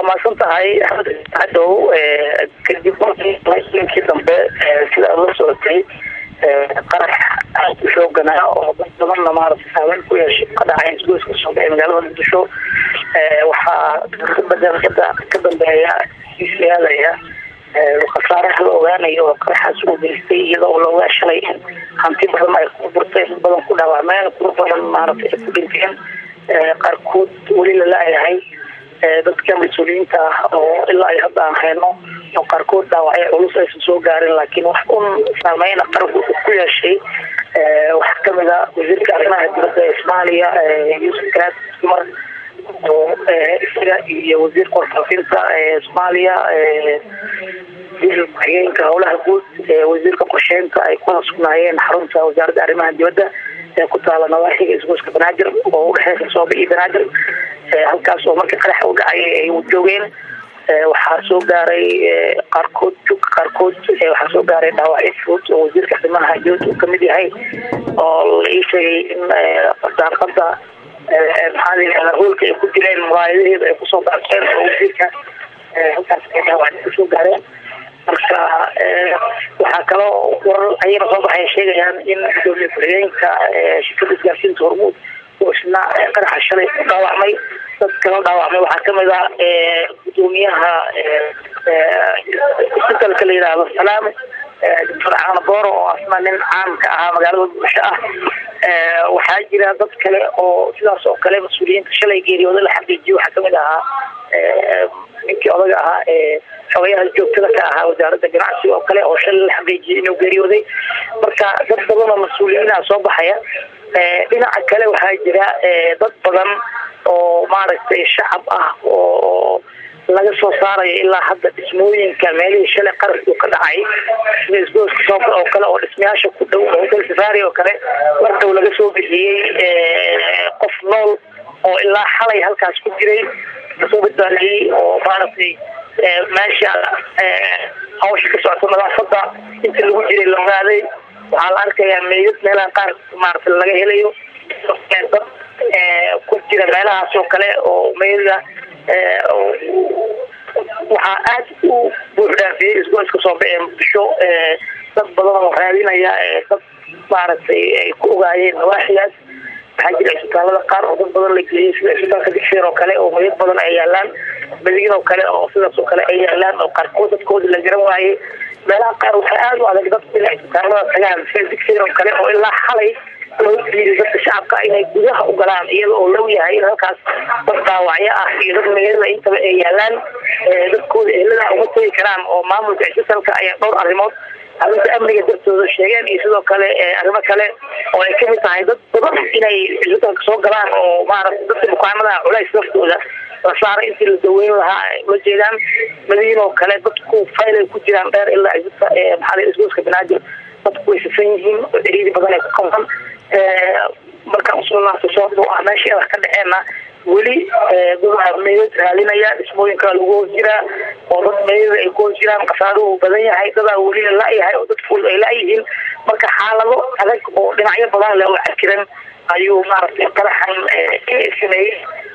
mahadsan tahay cadow kadib markii dambe sida aad la socotay qarax aad u xooganaa oo dad badanna maaragtay saameyn ku yeeshay ka dhacay isgoyska soobe ee magaalada muqdisho waxaa kabadalkada ka dambeeya isyaadaya khasaaraha la ogaanayo oo qaraxaas u geystay iyada oo la ogaa shalay in hanti badan ay ku burtay dad badan ku dhaawacmeen kuwa badan maaragtay ay ku dhinteen qaarkood weli lala-yahay dadka mas-uuliyiinta ah oo ilaa ay hadda aan hayno oo qaarkood dhaawacyo culus aysan soo gaarin laakiin wax un saameyna qaranku ku yeeshay waxaa kamid a wasiirka arrimaha dibadda ee soomaaliya yuusuf garaad dumar oo isaga iyo wasiirka warfaafinta ee soomaaliya wasiir ku-xigeenka howlaha guud wasiirka qorsheynta ay ku sugnaayeen xarunta wasaaradda arrimaha dibadda ee ku taala nawaaxiga isgoyska banaadir oo udhexeysa soobe iyo banaadir halkaas oo markii qaraxa u dhacay ay joogeen waxaa soo gaaray qaarkood jugka qaarkood waxaa soo gaaray dhaawacyo fudud oo wasiirka arrimaha dibadda uu kamid yahay oo la ii sheegay in daaqada maxaa la yihahdaa hoolka ay ku jireen muraayadaheeda ay kusoo baarteen oo wasiirka halkaas ay dhaawacyo kusoo gaareen marka waxaa kaloo warar ayana soo baxay sheegayaan in gudoomiye ku-xigeenka shirkada isgaarsiinta hormuud oo isna qaraxa shalay ku dhaawacmay dad kala dhaawacmay waxaa kamid ah gudoomiyaha isbitalka la yidhaahdo salaame doctor caana booro oo asna nin caamka ahaa magaalada muqdisho ah waxaa jira dad kale oo sidaas oo kale mas-uuliyiinta shalay geeriyooda la xaqiijiyo waxaa kamid ahaa ninkii odaga ahaa ee xogayaha joogtada ka ahaa wasaaradda ganacsiga oo kale oo shalay la xaqiijiyay inuu geeriyooday marka dad badan oo mas-uuliyiina soo baxaya dhinaca kale waxaa jira dad badan oo maaragtay shacab ah oo laga soo saarayo ilaa hadda dhismooyinka meelihii shalay qarashku ka dhacay sida isgooska sooka oo kale oo dhismayaasha ku dhow hotel safari oo kale mar dhow laga soo bixiyey qof nool oo ilaa xalay halkaas ku jiray kasoo badbaadiyey oo maaragtay meesha hawsha ka socota nadaafada inta lagu jiray la ogaaday waxaa la arkayaa meydad meelaha qaar maaragtay laga helayo dad ku jira meelahaas oo kale oo meydada waxaa aada u buux dhaafiyey isgoyska soobe ee muqdisho dad badan oo raadinaya dad maaragtay ay ku ogaayeen nawaaxigaas waxaa jira isbitaalada qaar oo dad badan la geeyey sida isbitaalka digseer oo kale oo meydad badan ay yaalaan madiin oo kale oo sidaas oo kale ay yaalaan oo qaarkood dadkooda la garan waayey meelaha qaar waxaa aada u adag dadka inay isbitaalada tagaan sida digseer oo kale oo ilaa xalay loo diiday dadka shacabka inay gudaha u galaan iyada oo low yahay in halkaas dad dhaawacyo ah iyo dad meelada intaba ay yaalaan dadkooda ehelada uma tegi karaan oo maamulka isbitalka ayaa dhowr arrimood arrinta amniga dartooda sheegeen iyo sidoo kale arrimo kale oo ay kamid tahay dad badan inay isbitalka soo galaan oo maaragta dadka bukaanada culays laftooda la saaray intii la daweyn lahaa ula jeedaan madiin oo kale dadku fayl ay ku jiraan dheer ilaa maxaa isgooska banaadir dadku way safan yihiin oo ciriiri badan ay ku qabaan markaan usoo laabto sababto ah meesha wax ka dhaceenna weli dad meydad raadinaya dhismooyinka lagu hoos jiraa oo dad meydada ay ku hoos jiraan khasaaruhu badan yahay dadaa weli la la-yahay oo dadkooda ay la-yihiin marka xaalado adag oo dhinacyo badan leh oo cakiran ayuu maaragtay qaraxan sameeyey